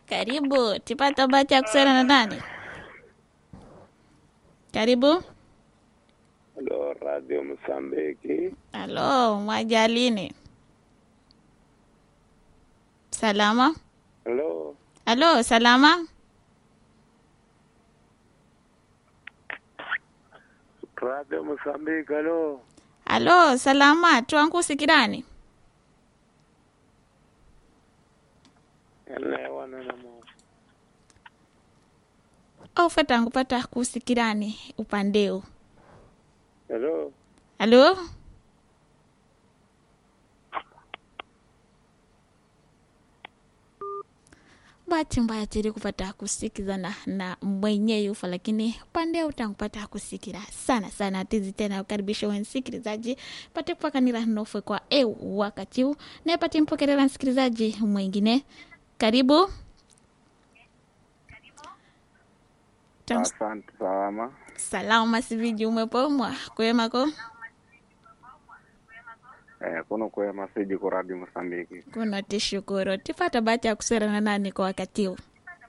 Karibu, tipata bahati ya kusema na nani? Karibu. Halo, Radio Msambiki. Halo, mwajalini. Salama. Halo, Halo, salama. Radio Msambiki. Halo, Halo, salama. Twankusikirani. elewana na mo. Aufeta nkupata kusikirani upandeo. Halo, Halo? bahati mbaya tiri kupata kusikizana na mwenye yufa lakini pande utankupata kusikira sana sana tizi tena ukaribisha wensikilizaji pate kupakanira nofwe kwa eu wakati huu naye pate mpokerera msikilizaji mwingine karibu Tam- asante. Salama, salama siviji umepomwa kwemako eh, kuno kwema siji ku Radio Msambiki. kuno tishukuru tipata bahati ya kuserana nani kwa wakati huu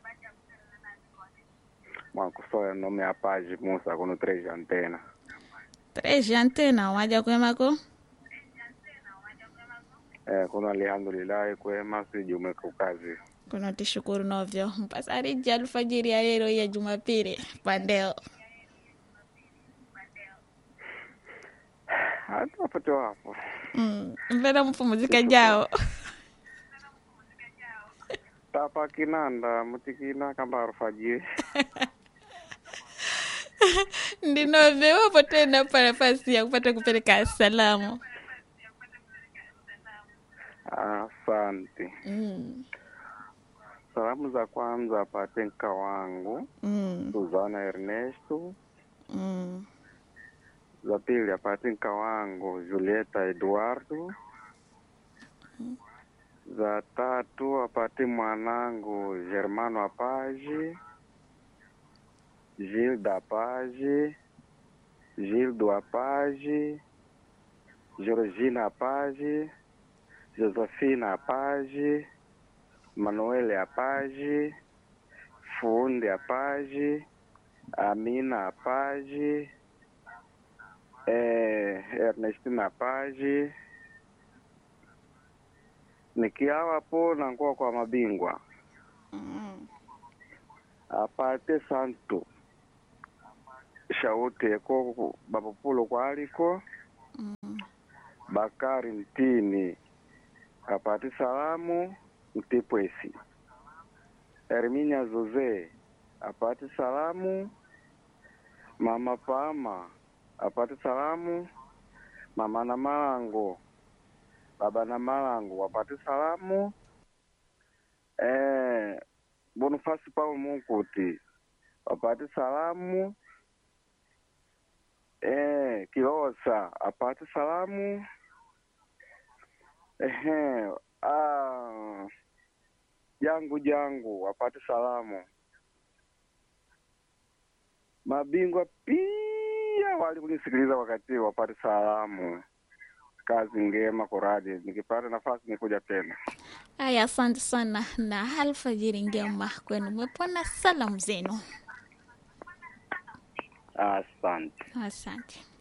mwakusoya nome apaji Musa kuno treja antena. treji antena waja kwemako Eh, kuno alhamdulillahi kwema siji umeka kazi. kuno tishukuru novyo mpasariji alfajiri ya lero ya jumapili pandeo Hata wapate wapo. mm. mpena mpumuzika jao Tapa kinanda mutikina kamba alfajiri. ndinove wapo tena pa nafasi ya kupata kupeleka salamu Asante. mm. Salamu za kwanza apate nka wangu Mm. Suzana Ernesto. Mm. za pili apate nka wangu Julieta Eduardo. Za tatu apate mwanangu Germano Apaji, Gilda Apaji, Gildo Apaji, Georgina Apaji, Josefina Apaji, Manuele Apaji, Fundi Apaji, Amina Apaji, eh, Ernestina Paji nikiawapo nankuwa kwa mabingwa Mm. apate santo shaute ko bapopulo kwaliko Mm. Bakari Mtini apate salamu Mtipwesi Herminia Zoze apate salamu Mama Pama apate salamu Mama na Malango Baba na Malango wapate salamu eh, Bonifasi Paulo Munkuti apate salamu eh, Kilosa apate salamu ehe, ah, jangu jangu apate salamu mabingwa pia wali kunisikiliza wakati huu wapate salamu. Kazi ngema kwa radio, nikipata nafasi nikuja tena. Aya, asante sana na alfajiri njema kwenu, mwepona salamu zenu. Asante. Asante.